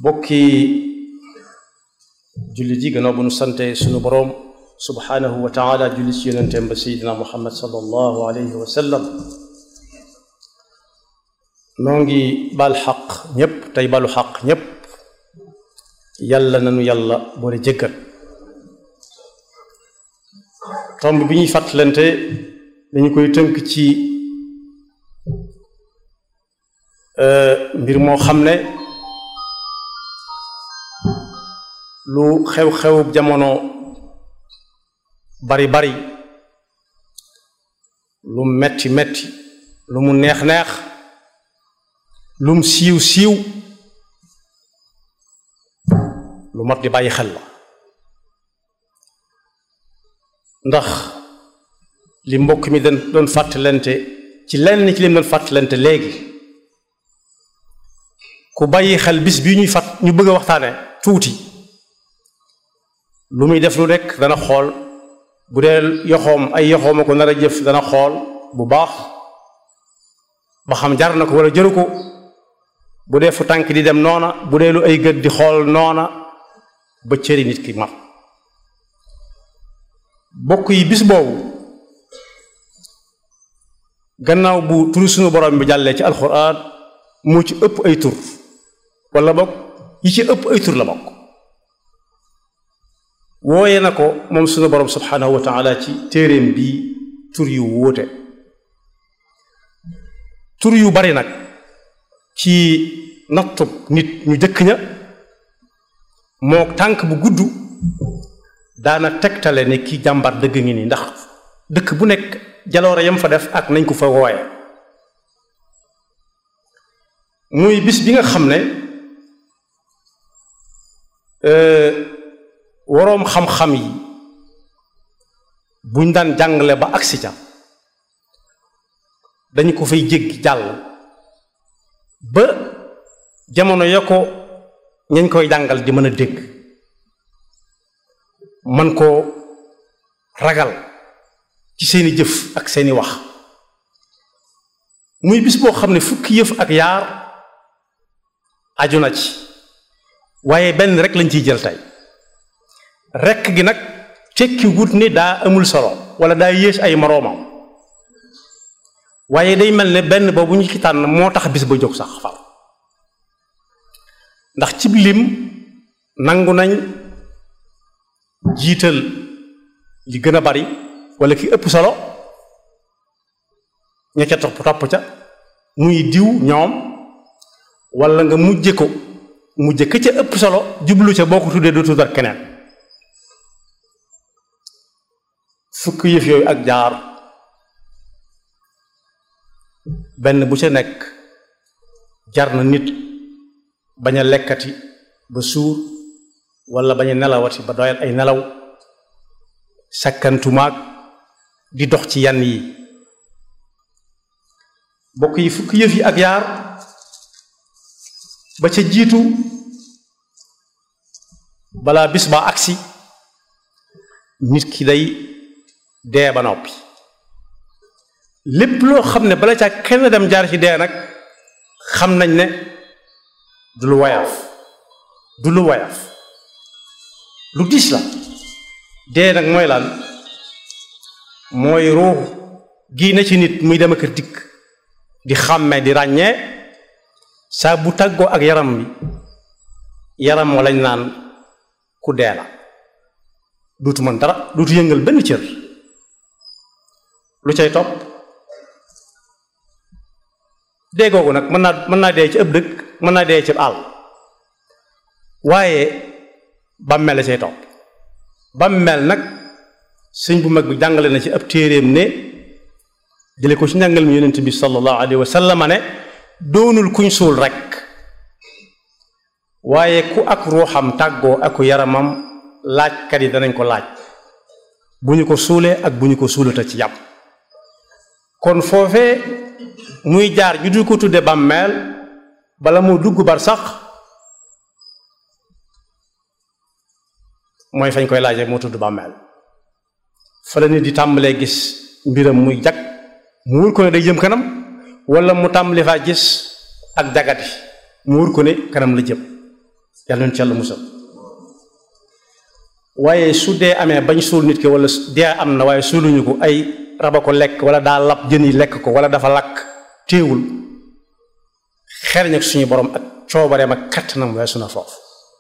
bokki jullit yi gannaaw bu nu sante sunu boroom subhaanahu wa taala julli ci yonenteem ba seydina muhammad sallallahu alayhi wa sallam noo ngi bal xaq ñépp tey balu xaq ñépp yàlla nanu yàlla boole jëggal tomb bi ñuy fàttalante dañu koy tënk ci mbir moo xam ne lu xew-xew jamono bari bari lu metti metti lu mu neex neex lum siiw siiw lu mat di bàyyi xel la ndax li mbokk mi dañ doon fàttalante ci lenn ci lim doon fàttalante léegi ku bàyyi xel bis bii ñuy fàtt ñu bëgg a waxtaane tuuti lu muy def lu nekk dana xool bu dee yoxoom ay yoxoom a ko nar a jëf dana xool bu baax ba xam jar na ko wala jëru ko bu dee fu tànk di dem noona bu dee lu ay gët di xool noona ba cëri nit ki mat bokk yi bis boobu gannaaw bu turu sunu borom bi jàllee ci alxuraan moo ci ëpp ay tur wala bokk yi ci ëpp ay tur la bokk wooye na ko moom sunu borom subhanahu wa taala ci téeréem bii tur yu wóote tur yu bari nag ci nattub nit ñu jëkk ña moo tànk bu gudd daana tegtale ne ki jàmbar dëgg ngi nii ndax dëkk bu nekk jaloore yam fa def ak nañ ko fa wooye muy bis bi nga xam ne waroom xam-xam yi buñ daan jàngale ba agsi ca dañu ko fay jéggi jàll ba jamono ya ko ñañ koy jàngal di mën a dégg man koo ragal ci seeni jëf ak seeni wax muy bis boo xam ne fukki yëf ak yaar aju na ci waaye benn rek lañ ciy jël tey rekk gi nag tekki wut ni daa amul solo wala daa yées ay moroomam waaye day mel ne benn boobu ñu ci tànn moo tax bis ba jóg sax far ndax cib lim nangu nañ jiital li gën a bari wala ki ëpp solo ña ca topp topp ca muy diw ñoom wala nga mujje ko mujje ka ca ëpp solo jublu ca boo ko tuddee doo tuddal keneen fukk yëf yooyu ak jaar benn bu ca nekk jar na nit bañ a lekkati ba suur wala bañ a nelawati ba doyal ay nelaw sakkantumaag di dox ci yan yi bokk yi fukk yëf yi ak yaar ba ca jiitu balaa bis ba agsi nit ki day dee ba noppi lépp loo xam ne bala caa kenn dem jaar ci dee nag xam nañ ne du lu woyof du lu woyof lu diis la dee nag mooy lan mooy ruux gii na ci nit muy dem ak dikk di xàmme di ràññee saa bu tàggoo ak yaram bi yaram moo lañ naan ku dee la duutu mën dara duutu yëngal benn cër lu cay topp dee googu nag mën naa mën naa dee ci ëpp dëkk mën naa dee ci àll waaye bàmmeel la cay topp bàmmeel nag sëñ bu mag bi jàngale na ci ab téeréem ne jële ko ci njàngal mi yonent bi sallallahu alayhi wa sallam ne doonul kuñ suul rekk waaye ku ak ruuxam tàggoo aku yaramam laajkat yi danañ ko laaj bu ñu ko suulee ak bu ñu ko suulata ci yàpp kon foofee muy jaar ñu du ko tudde bàmmeel bala moo dugg bar sax mooy fañ koy laaje moo tudd bàmmeel fa la nit di tàmbalee gis mbiram muy jag mu wër ko ne day jëm kanam wala mu tàmbali faa gis ak jagati mu wër ko ne kanam la jëm yàlla nañ ci yàlla musal waaye su dee amee bañ suul nit ki wala dee am na waaye suuluñu ko ay raba ko lekk wala daa lab jën yi lekk ko wala dafa lakk téewul xereñ ak suñu borom ak coobareem ak kattanam weesu na foofu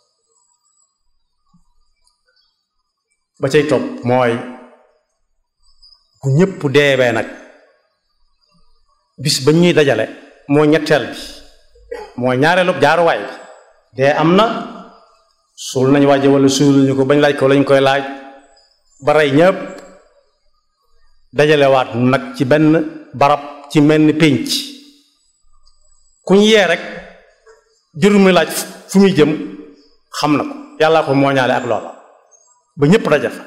ba cay topp mooy bu ñëpp deebee nag bis ba ñuy dajale moo ñetteel bi moo ñaareelu jaaruwaay bi dee am na suul nañ waaje wala suuluñu ko bañ laaj ko lañ koy laaj ba rey ñëpp dajalewaat nag ci benn barab ci mel ni pénc ku ñu yee rek jërul muy laaj fu muy jëm xam na ko yàllaa ko mooñaale ak loola ba ñëpp daje fa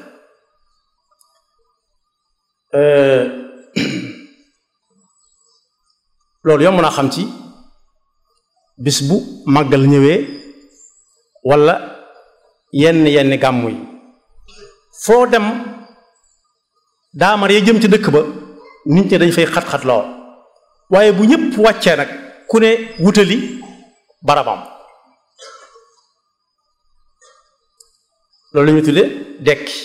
loolu yomb naa xam ci bis bu màggal ñëwee walla yenn yenn gàmmu yi foo dem daamar ya jëm ci dëkk ba nit ñi dañ fay xat-xat lool waaye bu ñëpp wàccee nag ku ne wutali barabam loolu la ñu tudde dekki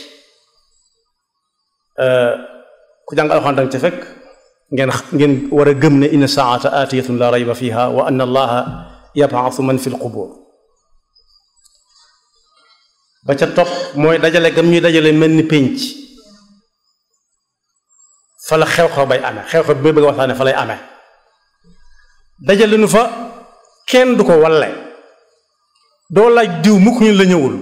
ku jàng alxuraan danga ca fekk ngeen ngeen war a gëm ne inna saata aatiyatun la rayba fiha wa anna allaha yabaasu man fi lqubur ba ca topp mooy dajale gam ñuy dajale mel ni pénc fa la xew-xew bay amee xew-xew bi may bëgg a waxtaane fa lay amee dajale nu fa kenn du ko walle doo laaj diw mukk ñu la ñëwul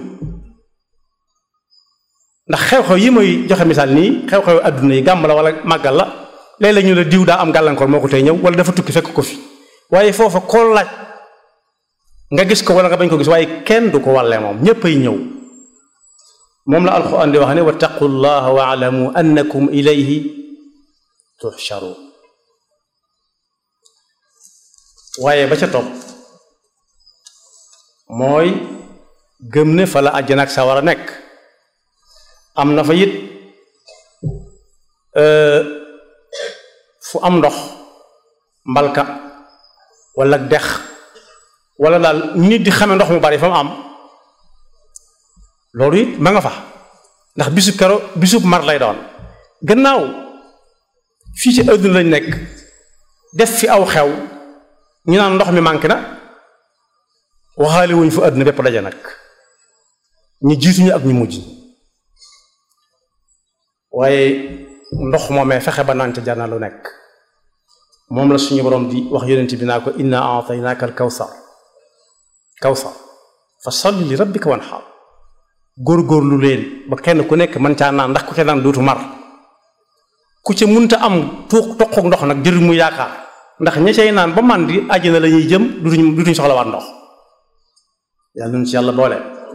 ndax xew-xew yi may joxe misaal nii xew-xew adduna yi gàmm la wala màggal la léeg-léeg ñu la diw daa am gàllankoor moo ko tey ñëw wala dafa tukki fekk ko fi waaye foofa koo laaj nga gis ko wala nga bañ ko gis waaye kenn du ko wallee moom ñépp ay ñëw moom la alquran di wax ne wattaqu llaha wa alamu annakum ilayhi tuhsharu waaye ba ca topp mooy gëm ne fa la àjjana ak sa war a nekk am na fa it fu am ndox mbalka wala dex wala daal nit di xame ndox mu bari fa mu am loolu it ma nga fa ndax bisub kero bisub mar lay doon gannaaw fii ci àdduna lañ nekk def fi aw xew ñu naan ndox mi manqué na waxaale wuñ fu àdduna bépp daje nag ñu jiituñu ak ñu mujj waaye ndox moomee fexe ba naan ca jar na lu nekk moom la suñu borom di wax yonent bi naa ko inna aataynaaka al kawsar kawsar fa salli li rabbika wanhar góorgóorlu leen ba kenn ku nekk mën caa naan ndax ku ca naan dootu mar ku ca munta am tuux toquk ndox nag jërul mu yaakaar ndax ña cay naan ba man di àjjana la ñuy jëm dutuñ dutuñ soxlawaat ndox yàlla nun ci yàlla boole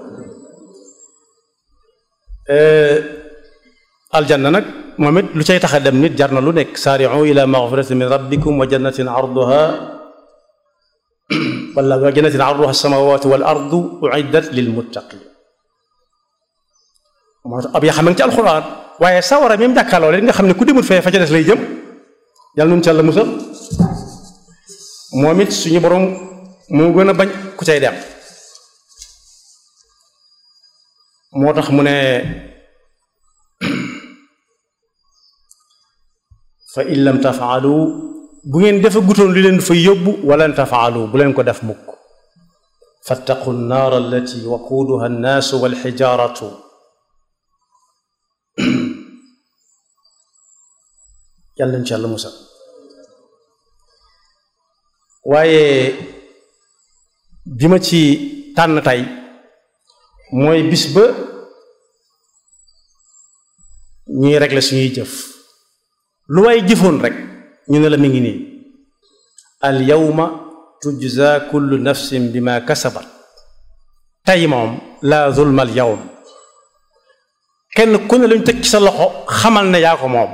aljanna nag moom it lu cay tax a dem nit jar na lu nekk saari'u ila maghfiratin min rabbikum wa jannatin arduha wala wa jannatin arduha as-samawatu wal ardu uiddat lil muttaqin moo tax ab yaa xam ne ci alxuraan waaye sawara mi mu jàkkaarloo leen nga xam ne ku demul fee fa ca des lay jëm yàlla nun ci yàlla musal moom it suñu borom moo gën a bañ ku cay dem moo tax mu ne fa in lam tafaalu bu ngeen defa gutoon li leen fa yóbbu walan tafaalu bu leen ko def mukk fattaqu nnaar allati waquuduha annaasu walxijaaratu yàlla insha allah musa waaye bi ma ci tànn tey mooy bis ba ñuy régler suñuy jëf lu waay jëfoon rek ñu ne la mi ngi nii al yawma tujza kullu nafsin bima kasabat tey moom la zulma al yawm kenn ku ne lañu teg ci sa loxo xamal ne yaa ko moom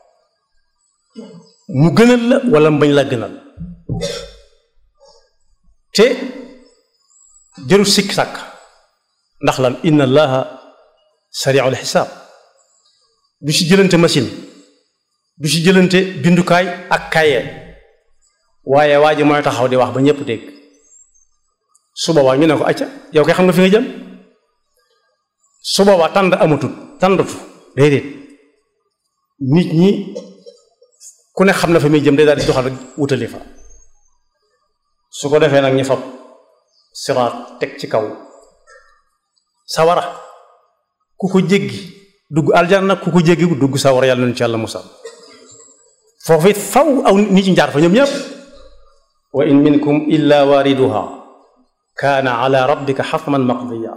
mu gënal la wala mbañ la gënal te jërul sikk sàkk ndax lan inna allaha sari'ul xisaab du ci jëlante machine du ci jëlante bindukaay ak kaye waaye waa ji mooy taxaw di wax ba ñépp dégg su boobaa ñu ne ko acca yow kay xam nga fi nga jëm su boobaa tànd amatut tàndatu déedéet nit ñi ku ne xam na fa muy jëm day daal di doxal rek wutali fa su ko defee nag ñu fab siraat teg ci kaw sawara ku ko jéggi dugg aljanna ku ko jéggi dugg sawara yàlla nañu ci yàlla musal foofu it faw aw nit ñi jaar fa ñoom ñëpp wa in minkum illa waariduha kaana ala rabbika xatman maqdiya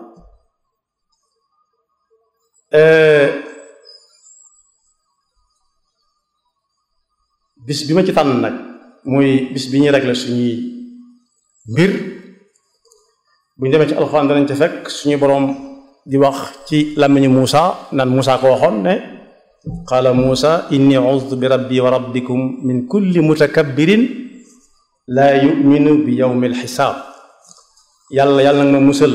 bis bi ma ci tànn nag muy bis bi ñuy réglé suñuy mbir bu ñu demee ci alxuraan danañ ca fekk suñu boroom di wax ci làmmiñu Muusa naan Muusa ko waxoon ne qaala Muusa inni uztu bi rabbi wa rabbikum min kulli mutakabbirin laa yuminu bi yawmi alxisaab yàlla yàlla nag ma musal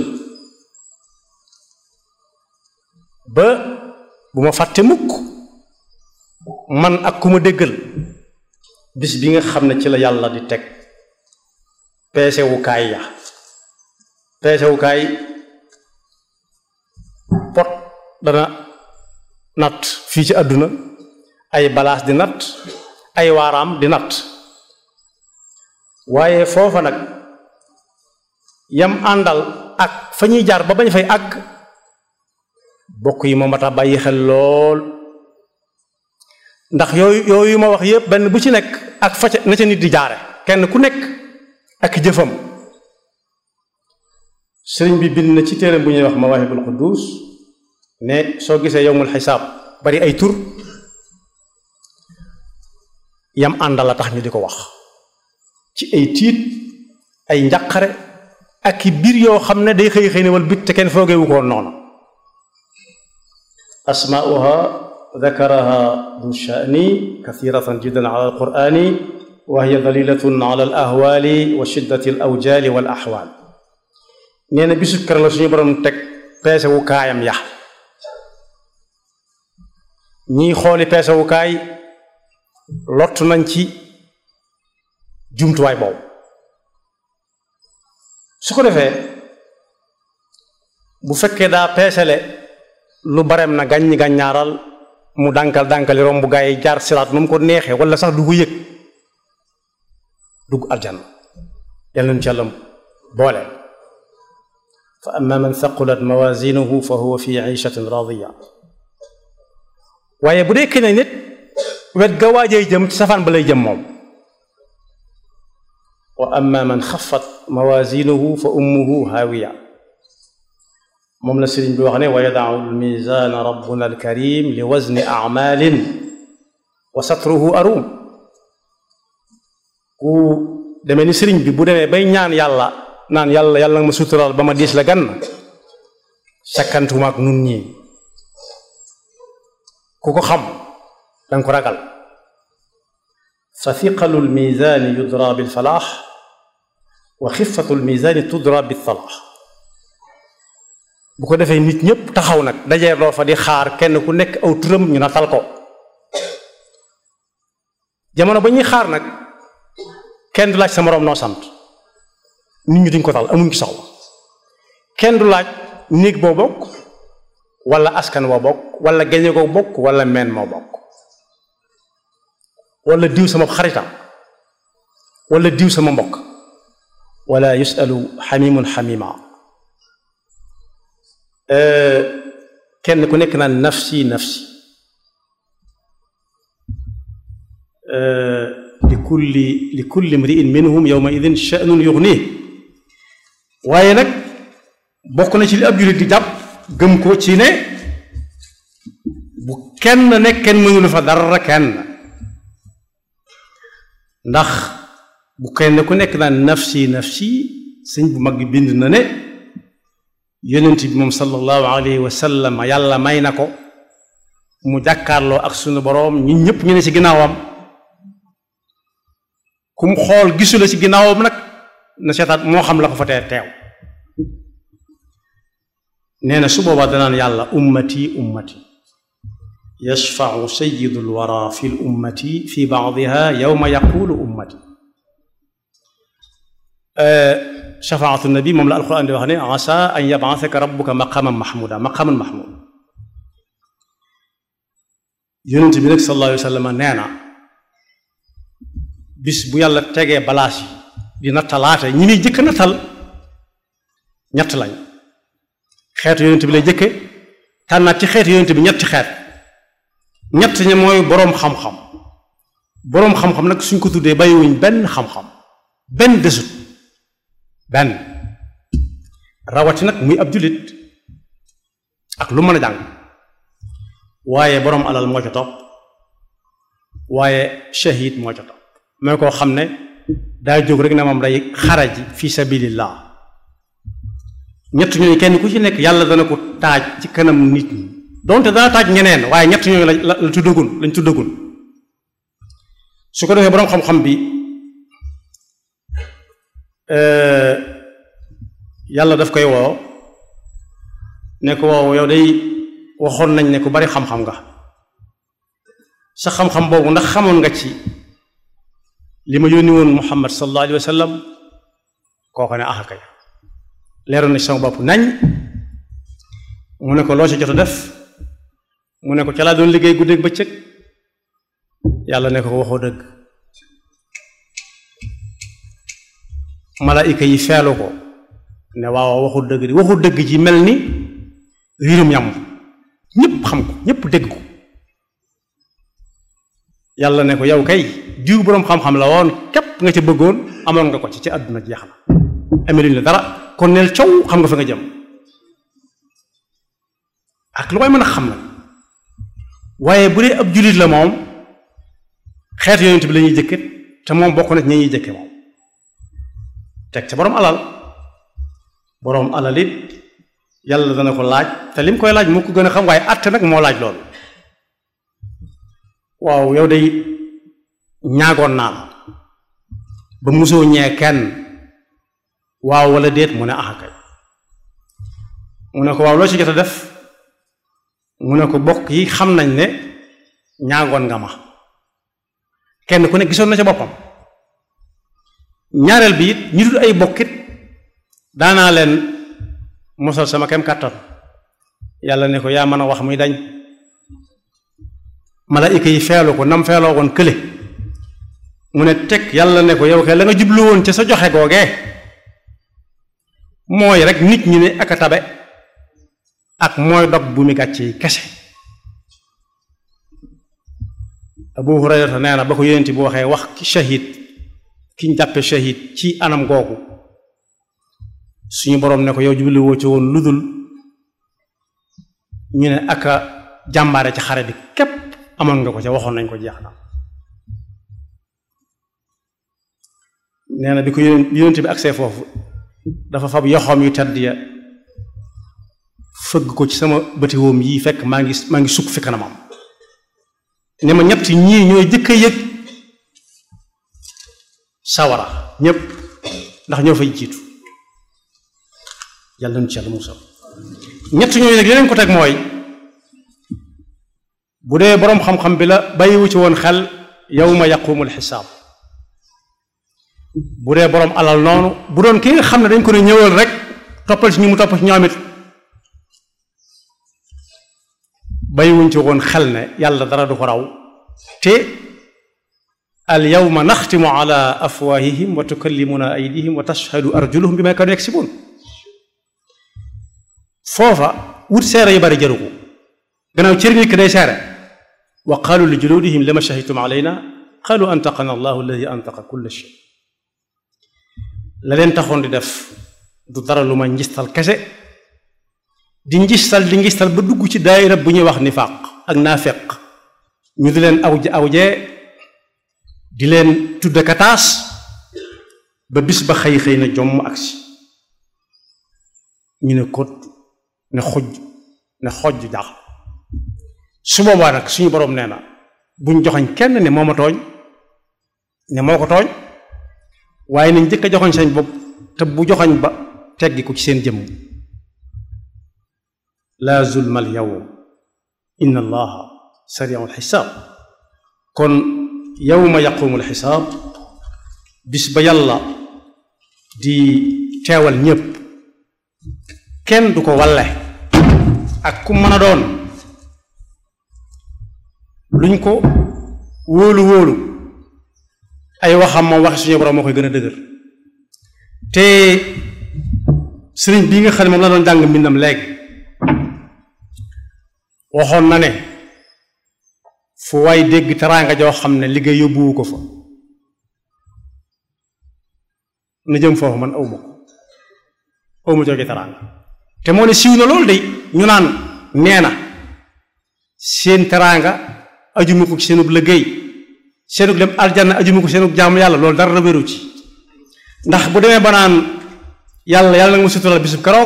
ba bu ma fàtte mukk man ak ku ma déggal bis bi nga xam ne ci la yàlla di teg peesewukaay ya peesewukaay pot dana natt fii ci àdduna ay balaas di natt ay waaraam di natt waaye foofa nag yam àndal ak fa ñuy jaar ba bañ fay àgg bokk yi moom mat a bàyyi xel lool ndax yooyu yooyu ma wax yépp benn bu ci nekk ak fa ca na ca nit di jaare kenn ku nekk ak jëfam sëriñ bi bind na ci téere bu ñuy wax mawaahibul quddus ne soo gisee yowmul xisaab bari ay tur yam àndal la tax ñu di ko wax ci ay tiit ay njàqare ak i biir yoo xam ne day xëy xëy ne wal bit te kenn foogeewu ko noonu asmaauha dakaraha du shani kathiratan jiddan ala alqurani wa hiya dalilatun ala al ahwali wa shiddati al awjali wal ahwal nee na bisu kër la suñu borom teg peese wu kaayam ya ñiy xooli peese wu kaay lott nañ ci jumtuwaay boobu su ko defee bu fekkee daa peesele lu barem na gàññi gàññaaral mu dànkal dànkali romb gaa yi jaar siraat nu mu ko neexee wala sax du ko yëg dugg aljanna yal nañu ci yàlla boole fa amma man thaqulat mawazinuhu fa huwa fi ishatin radiya waaye bu dee keneen nit wet ga waajay jëm ci safaan ba lay jëm moom wa amma man xafat mawazinuhu fa ummuhu haawiya moom la sëriñ bi wax ne wa yadaau almizana rabbuna alkarim li wazni amalin wa satruhu arum ku demee ni sëriñ bi bu demee bay ñaan yàlla naan yàlla yàlla nga ma suturaal ba ma diis la gan sakkantuma ak nun ñii ku ko xam danga ko ragal fa thiqalu almizani yudra bilfalaax wa xifatu almizani tudra biltalaax bu ko defee nit ñëpp taxaw nag dajee loo fa di xaar kenn ku nekk aw turam ñu natal ko jamono ba ñuy xaar nag kenn du laaj sa moroom noo sant nit ñi duñ ko tal amuñ ci soxla kenn du laaj néeg boo bokk wala askan woo bokk wala geñe koo bokk wala meen moo bokk wala diw sama xaritam wala diw sama mbokk wala yusalu xamimun xamima kenn ku nekk naan nafsi nafsi li kulli li kulli mriin minhum yawma idin sha'nun yughnih waaye nag bokk na ci li ab jullit di jàpp gëm ko ci ne bu kenn nekk kenn mënulu fa dara kenn ndax bu kenn ku nekk naan nafsi nafsi sëñ bu mag bi bind na ne yonent bi moom sallallahu alayhi wa sallam yàlla may na ko mu jàkkaarloo ak sunu boroom ñun ñëpp ñu ne ci ginnaawam ku mu xool gisu la ci ginnaawam nag na seetaat moo xam la ko fa tee teew nee na su boobaa danaan yàlla ummati ummati yashfau sayidu lwara fi l ummati fi baadiha yowma yaqulu ummati shafaatu nabi moom la alquran di wax ne asa an yab'athaka rabbuka maqaman mahmuda maqaman mahmud yonent bi nag sallallahu alayhi wa sallam nee na bis bu yàlla tegee balaas yi di nattalaate ñi muy jëkk nattal ñett lañ xeetu yonent bi lay jëkke tànnaat ci xeetu yonent bi ñetti xeet ñett ñi mooy boroom xam-xam boroom xam-xam nag suñ ko tuddee bàyyiwuñ benn xam-xam benn desut benn rawati nag muy ab jullit ak lu mën a jàng waaye boroom alal moo ca topp waaye shahid moo ca topp mooy koo xam ne daa jóg rek ne moom day xaraji fi sabilillah ñett ñooñu kenn ku ci nekk yàlla dana ko taaj ci kanam nit ñi donte dana taaj ñeneen waaye ñett ñooñu la la tuddagun lañ tuddagun su ko defee boroom xam-xam bi yàlla daf koy woo ne ko woow yow day waxoon nañ ne ku bari xam-xam nga sa xam-xam boobu ndax xamoon nga ci li ma yónni woon muhammad sallallahu alayhi wa sallam kooko ne ah kay leeroon na ci sama bopp nañ mu ne ko loo ci jot a def mu ne ko ca laa doon liggéey guddeeg bëccëg yàlla ne ko waxoo dëgg malaayika yi feelu ko ne waaw waxu dëgg di waxu dëgg ji mel ni riirum yàmm ñépp xam ko ñépp dégg ko yàlla ne ko yow kay diw boroom xam-xam la woon képp nga ca bëggoon amoon nga ko ci ci àdduna jeex na ameluñ la dara kon neel coow xam nga fa nga jëm ak lu koy mën a xam nag waaye bu dee ab jullit la moom xeetu yonent bi la ñuy jëkke te moom bokk na ci ña ñuy jëkke moom teg ca boroom alal boroom alal it yàlla dana ko laaj te lim koy laaj moo ko gën a xam waaye àtte nag moo laaj loolu waaw yow day ñaagoon naa la ba musoo ñee kenn waaw wala déet mu ne ah kay mu ne ko waaw loo ci jot a def mu ne ko bokk yi xam nañ ne ñaagoon nga ma kenn ku ne gisoon na ca boppam ñaareel bi it ñi dul ay bokkit daanaa leen mosal sama kem kàttan yàlla ne ko yaa mën a wax muy dañ malaayika yi feelu ko nam feeloo woon kële mu ne teg yàlla ne ko yow kay la nga jublu woon ca sa joxe googee mooy rek nit ñi ne ak a tabe ak mooy dog bu mi gàcce yi kese Abu Hurayrata nee na ba ko yonent bu waxee wax ki shahid ki ñu jàppe shahid ci anam googu suñu boroom ne ko yow jublu woo ci woon ludul ñu ne ak a jàmbaare ci xare bi képp amoon nga ko ca waxoon nañ ko jeex na nee na bi ko yonent yonent bi agsee foofu dafa fab yoxoom yu tedd ya fëgg ko ci sama bëti woom yii fekk maa ngi maa ngi sukk fi kanamam ne ma ñett ñii ñooy jëkk a yëg sawara ñépp ndax ñoo fay jiitu yàlla nu ci yàlla musal ñett ñooyu nag leneen ko teg mooy bu dee boroom xam-xam bi la bàyyiwu ci woon xel yawma yaqumul xisaab bu dee boroom alal noonu bu doon ki nga xam ne dañ ko ne ñëwal rek toppal ci ñu mu topp ci ñoom it bàyyiwuñ ci woon xel ne yàlla dara du ko raw te al yawma naxtimu ala afwaahihim wa tukallimuna aydihim wa tashhadu arjuluhum bima kaanu yaksibuun foofa wut seere yu bari jaru ko gannaaw cër nit ki day seere wa qaalu li juluudihim lima shahidtum alayna qaalu antaqana allahu alladi antaqa kulla shay la leen taxoon di def du dara lu ma njistal kese di njistal di njistal ba dugg ci daayira bu ñuy wax nifaaq ak naafeq ñu di leen aw awjee di leen tudde kataas ba bis ba xëy xëy na jomm agsi ñu ne kot ne xoj ne xoj jaax su boobaa nag suñu boroom nee na buñ joxoñ kenn ne moo ma tooñ ne moo ko tooñ waaye nañ jëkk a joxoñ sañ bopp te bu joxoñ ba teggi ko ci seen jëmm laa zulma al yawm inna allaha sariu alxisaab kon yawma yaqumu alxisaab bis ba yàlla di teewal ñépp kenn du ko walle ak ku mën a doon luñ ko wóolu wóolu ay waxam moom waxi suñu borom moo koy gën a dëgër te sëriñ bii nga xam ne moom la doon jàng mbindam léegi waxoon na ne fu waay dégg teraanga joo xam ne liggéey yóbbuwu ko fa na jëm foofu man awma ko awma jóge teraanga te moo ne siiw na loolu de ñu naan nee na seen teraanga ajuma ko ci seenub liggéey seenug dem aljanna ajuma ko seenug jaamu yàlla loolu dara la wéru ci ndax bu demee ba naan yàlla yàlla nga ma sutural bisub keroog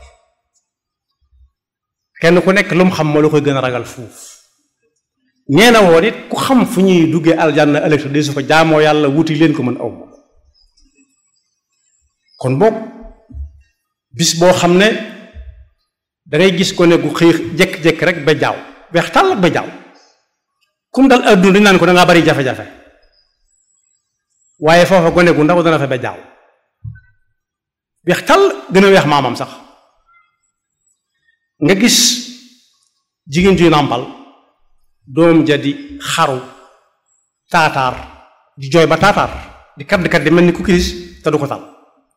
kenn ku nekk lu mu xam moo la koy gën a ragal fuuf nee na woon it ku xam fu ñuy duggee aljanna ëllëg te su ko jaamoo yàlla wuti leen ko mën aw ma kon boog bis boo xam ne dangay gis ko ne gu xëy jekk-jekk rek ba jaaw weex tàll ak ba jaaw kum dal adduna dañu naan ko dangaa bari jafe-jafe waaye foofa gone gu ndaw dana fa ba jaaw weex tàll gën a weex maamam sax nga gis jigéen juy nàmpal doom ja di xaru taataar di jooy ba taataar di kadd kadd di mel ni ku kiris te du ko tal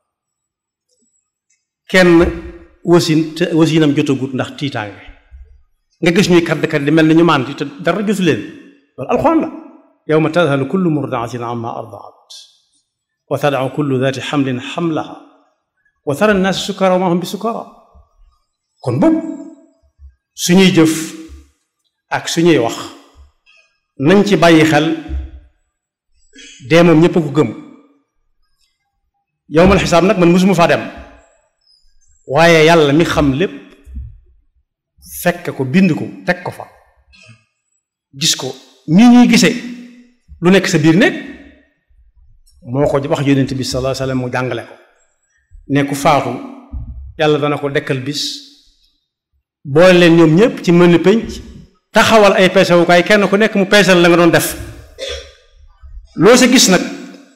kenn wasin te wasinam jotagut ndax tiitaange nga gis ñuy kadd kadd di mel ni ñu màndi te dara jotu leen loolu alxuraan la yawma tadhalu kullu murdaatin amma ardaat wa tadau kullu dati xamlin xamlaha wa tara nnaasa sukara wa ma hum bi sukara kon boobu suñuy jëf ak suñuy wax nañ ci bàyyi xel dee moom ñépp a ko gëm yowmal xisaab nag man musuma faa dem waaye yàlla mi xam lépp fekk ko bind ko teg ko fa gis ko nii ñuy gisee lu nekk sa biir nekk moo ko wax yonent bi sallallahu alayhi wasallam mu jàngale ko ne ku faatu yàlla dana ko dekkal bis boole leen ñoom ñëpp ci mën pénc taxawal ay peesewukaay kenn ku nekk mu peesal la nga doon def loo sa gis nag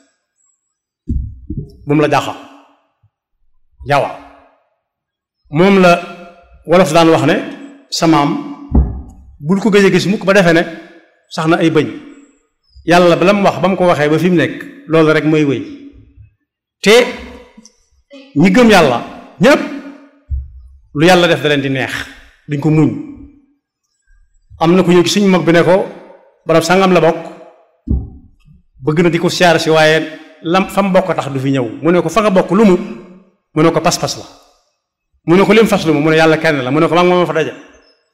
bu mu la jaaxal jawa moom la wolof daan wax ne samaam bul ko gëj a gis mukk ba defee ne sax na ay bëñ yàlla ba la mu wax ba mu ko waxee ba fi mu nekk loolu rek mooy wéy te ñi gëm yàlla ñépp lu yàlla def da leen di neex duñ ko muñ am na ku ñëw ci suñu mag bi ne ko barab sangam la bokk bëgg na di ko siyaar si waaye lam fa mu bokk tax du fi ñëw mu ne ko fa nga bokk lu mu mu ne ko pas-pas la mu ne ko lim fas lu mu mu ne yàlla kenn la mu ne ko maa ngi moom fa daje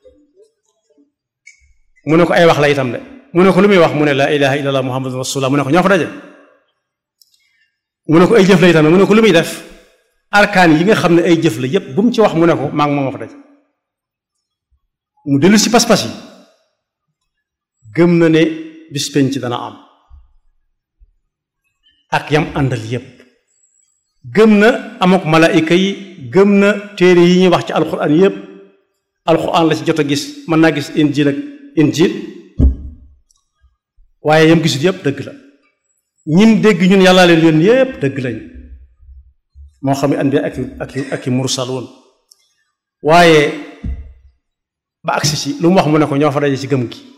mu ne ko ay wax la itam de mu ne ko lu muy wax mu ne la ilaha illallah muhammadun rasulullah mu ne ko ñoo fa daje mu ne ko ay jëf la itam mu ne ko lu muy def arkaan yi nga xam ne ay jëf la yépp bu mu ci wax mu ne ko maa ngi moom fa daje mu dellu si pas-pas yi gëm na ne bis penc dana am ak yam àndal yépp gëm na amok malaayika yi gëm na téere yi ñuy wax ci alxuraan yépp alxuraan la ci jot a gis mën naa gis injil ak injil waaye yam gisut yépp dëgg la ñin dégg ñun yàllaa leen yoon yépp dëgg lañ moo xam ne anbiya ak ak ak i mursaloon waaye ba agsi ci lu mu wax mu ne ko ñoo fa daje ci gëm gi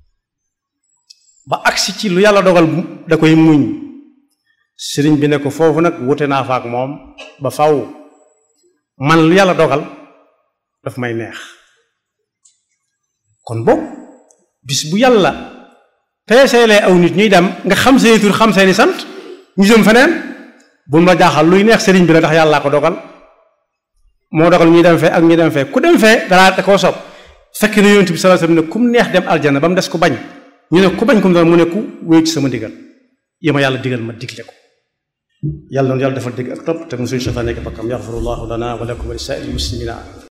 ba agsi ci lu yàlla dogal da koy muñ sëriñ bi ne ko foofu nag wute naa fa ak moom ba faw man lu yàlla dogal daf may neex kon boog bis bu yàlla peeseelee aw nit ñuy dem nga xam seeni tur xam seeni sant ñu jëm feneen bu ma jaaxal luy neex sëriñ bi la ndax yàllaa ko dogal moo dogal ñuy dem fee ak ñuy dem fee ku dem fee danaa da koo sob fekk na yonent bi sallallahu alayhi wasallam ne kum neex dem aljana ba mu des ku bañ ñu ne ku bañ kum doon mu ne ku wéy ci sama ndigal yi ma yàlla digal ma digle ko yàlla noonu yàlla defal dégg ak topp te mu suñu seytaane nekk bakkam yaxfirullahu lana wa lakum wa li saa'iril muslimina